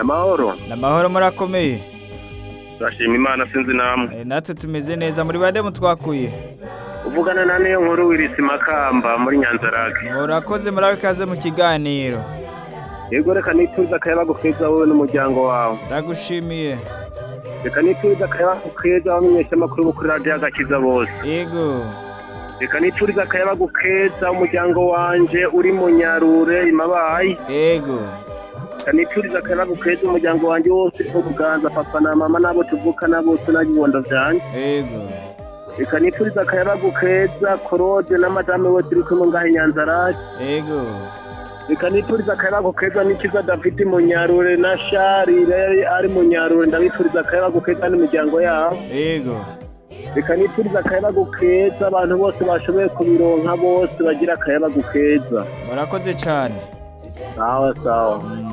amahoro namahoro murakomeye turashima imana sinzi namwe Eh, natwe tumeze neza muri bande mutwakuye uvugana na niyo nkuru wirisi makamba muri nyanzarake murakoze murabe ikaze mu kiganiro yego reka nituze akayabagu keza wowe n'umuryango wawe ndagushimiye reka nituze akayabagu keza abamenyesha amakuru bo kuri radiyo agakiza bose yego reka niturize akayabagu keza umuryango wanje uri mu nyarure imabayi yego reka niturize akayabagu keza umuryango wanje wose wo buganza papa na mama n'abo tuvukana bose n'abibondo vyanje yego reka niturize akayabagu keza korode na madame we turi kumwe ngaho inyanzarake yego reka niturize akayabagu keza n'ikiza david munyarure na sharire ari munyarure ndabifuriza akayabagu keza n'imiryango yabo yego reka niturize akayabagu keza abantu bose bashoboye kubironka bose bagira akayabagu keza murakoze cyane sawa sawa Mm.